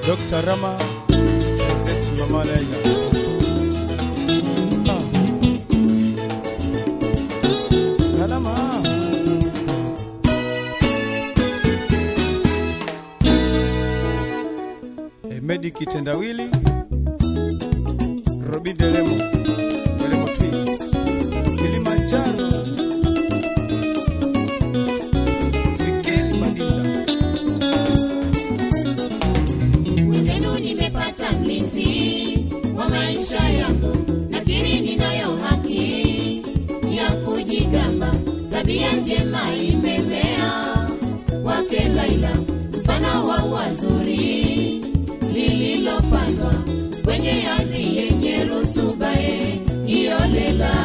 Dr. Rama Zet Mama Laila. Ah. Kalama. Emedi Kitendawili Robi Delemo Delemo Twins Kilimanjaro Fikiri Madinda Mwenzenu nimepata mlinzi wa maisha yangu, nakiri ninayo haki ya kujigamba. Tabia njema imemea wake Laila, mfano wa wazuri lililopandwa kwenye ardhi yenye rutuba ye iyolela.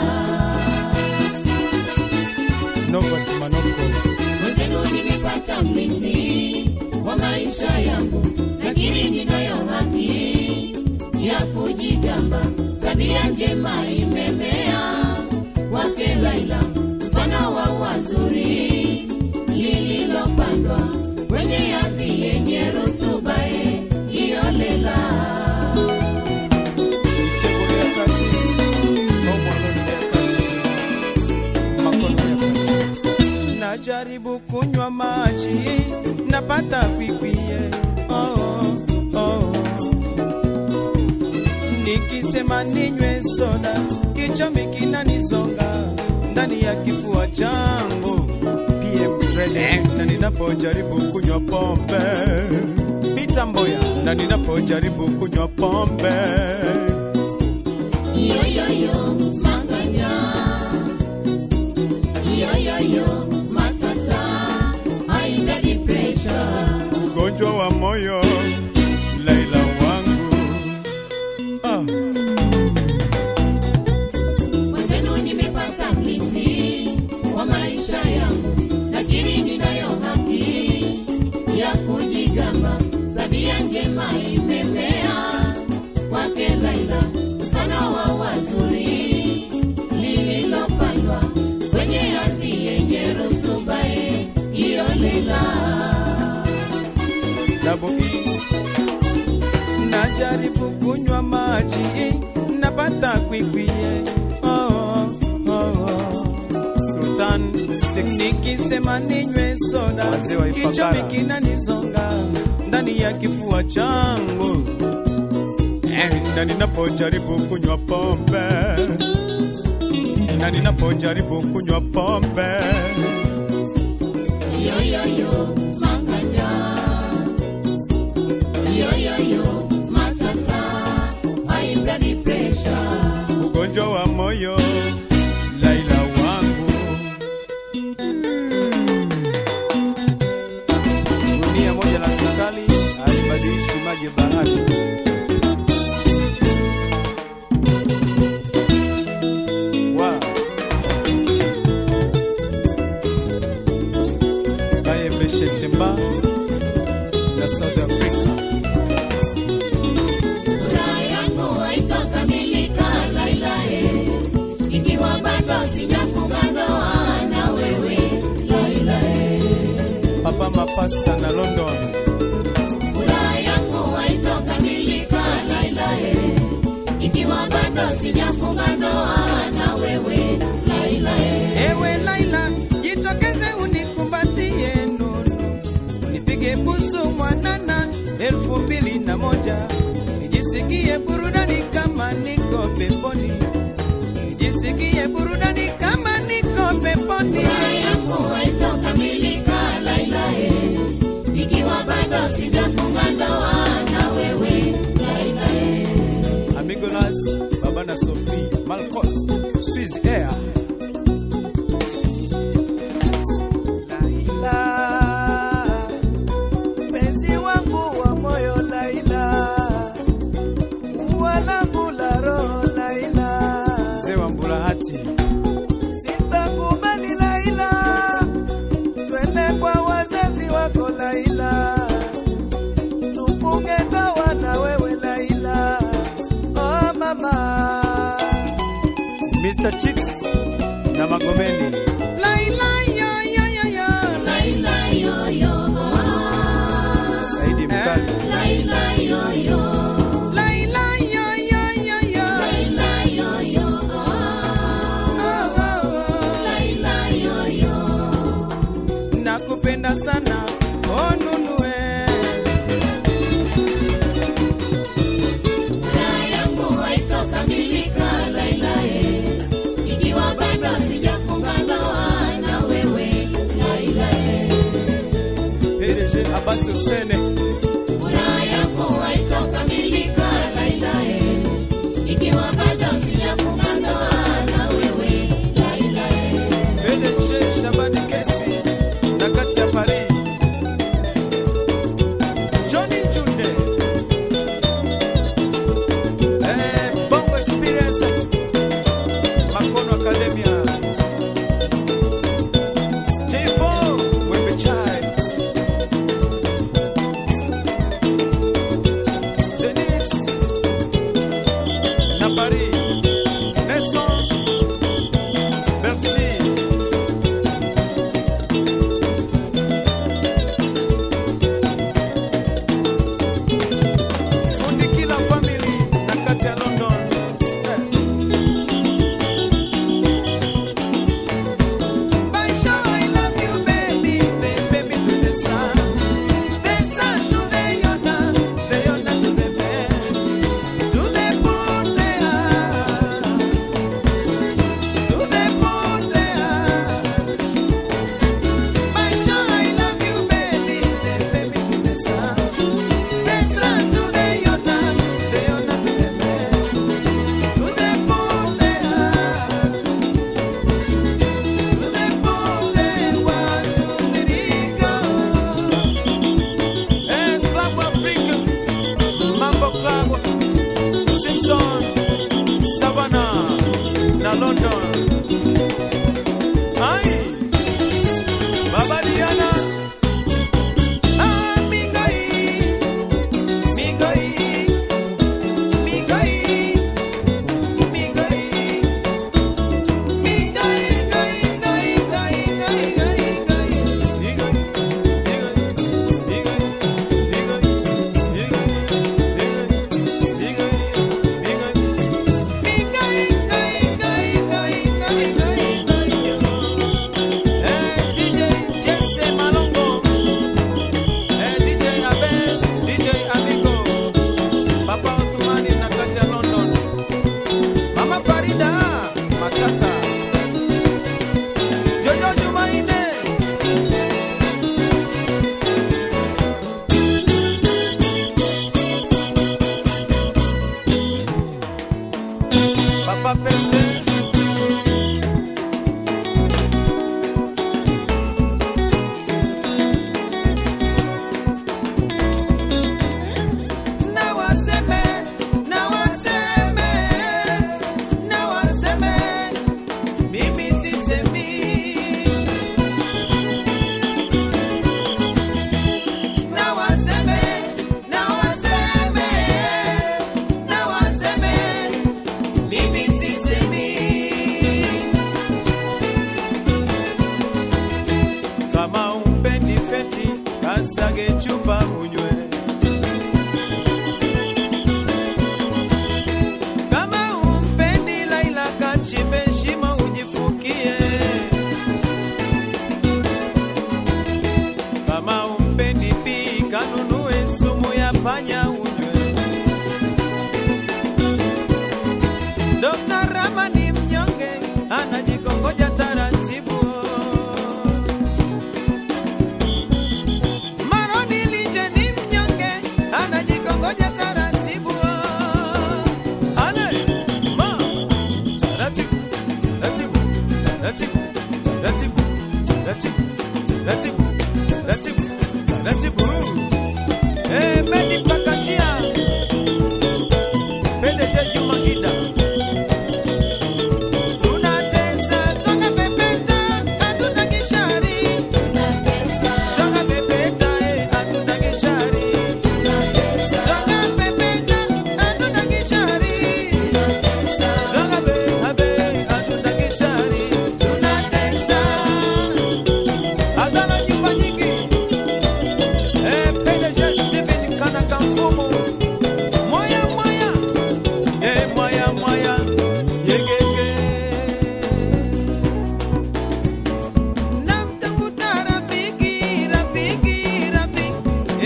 Novat Manoko Mwenzenu nimepata mlinzi wa maisha yangu, lakini ninayo haki ya kujigamba. Tabia njema imemea wake Laila, mfano wa wazuri lililopandwa kwenye ardhi yenye rutuba ye iyolela. Mitego ya kati au mwanoni ya kati makono ya kati najaribu kunywa maji napata kwikwie oh, oh. nikisema ninywe soda kichomi kinanizonga ndani ya kifua changu PM Trade na ninapojaribu kunywa pombe Bitamboya na ninapojaribu kunywa pombe Yoyoyo manganya, yoyoyo matata, high blood pressure. ugonjwa wa moyo Laila wangu ah. Mwenzenu nimepata mlinzi wa maisha yangu, lakini ninayo haki ya kujigamba. Tabia njema imemea wake Laila, mfano wa wazuri lililopandwa kwenye ardhi yenye rutuba ye iyolela. Double E. najaribu kunywa maji napata kwikwie oh, oh, oh. Sultan nikisema ninywe soda Wazee wa Ifakara. kichomi kinanizonga ndani ya kifua changu eh, na ninapojaribu kunywa pombe na ninapojaribu kunywa pombe Yoyoyo manganya, yoyoyo matata, high blood pressure. ugonjwa wa moyo Laila wangu gunia moja la sukali alibadilishi maji bahari wa kayembeshetemba na South Africa Furaha yangu haitokamilika Laila, eh, ikiwa bado sijafunga ndoa na wewe Laila. eh. Papa Mapasa na London Furaha yangu haitokamilika Laila, eh, ikiwa bado sijafunga ndoa na wewe Laila. eh. Ewe Laila, jitokeze unikumbatie nunu, nipige busu mwanana elfu mbili na moja nijisikie burudani kama niko peponi, nijisikie burudani kama niko peponi. Furaha yangu haitokamilika Laila, eh, ikiwa bado sijafunga ndoa na wewe Laila. eh. Amigolas, Baba na Sophie, Malcos, Swiss Air. Laila, mpenzi wangu wa moyo Laila, ua langu la roho Laila, Mzee wa Mbulahati, sitakubali Laila, twende kwa wazazi wako Laila, tufunge ndoa na wewe Laila, oh mama. Mr. Chicks na Magomeni. Laila yo yo yo yo. Laila yo yo, Saidi Mkali. Laila yo nakupenda sana oh nunue Furaha yangu haitokamilika lailae, ikiwa bado sijafunga ndoa na wewe lailae. PDG Abasi Usene Furaha yangu haitokamilika lailae, ikiwa bado sijafunga ndoa na wewe lailae. PDG Shabani Kesi na kati ya Paris Johnny Junde eh, Bongo Experience Makono Academia J4 Wembe Chai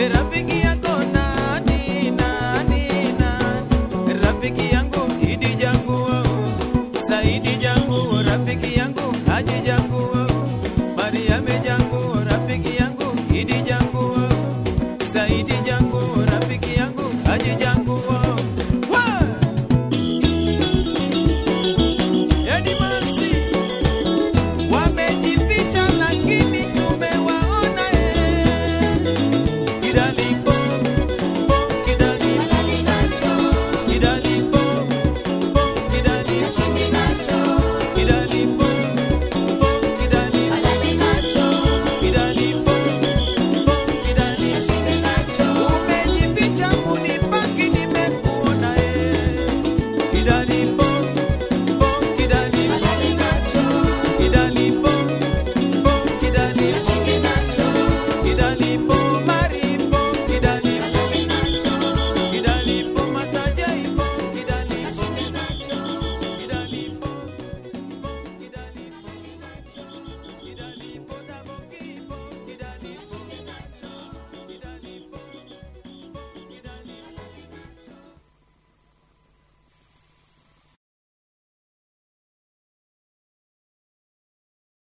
E rafiki yako nani nani nani rafiki yangu Idi jangu oh. Saidi jangu oh, rafiki yangu Haji jangu oh. Mariame jangu oh, rafiki yangu Idi jangu oh. Saidi jangu oh, rafiki yangu Haji jangu